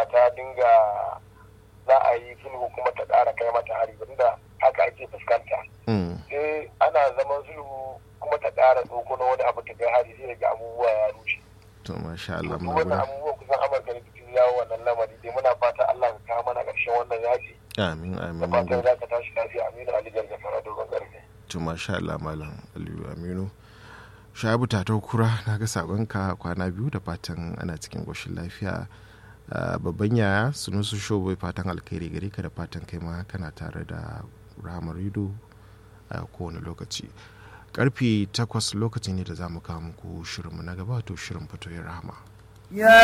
cewa ta dinga za a yi sulhu kuma ta ƙara kai mata hari da haka ake fuskanta sai ana zaman sulhu kuma ta ƙara tsoko na wani abu ta kai hari sai ga abubuwa ya rushe to masha Allah duk wannan abubuwa kusan amurka ne cikin yawo wannan lamari dai muna fata Allah ka kawo mana ƙarshen wannan yaji amin amin da fatan za ka tashi lafiya aminu ali gargafara dogon ƙarfe to masha Allah malam aliyu aminu shabu tatau kura na ga sabonka kwana biyu da fatan ana cikin ƙoshin lafiya babban yaya sunusu shobo fatan alkhairi gare ka da fatan kai ma kana tare da ramar rido a kowane lokaci karfe takwas lokaci ne da za mu kawo muku shirinmu na gaba to shirin fatoyin rahama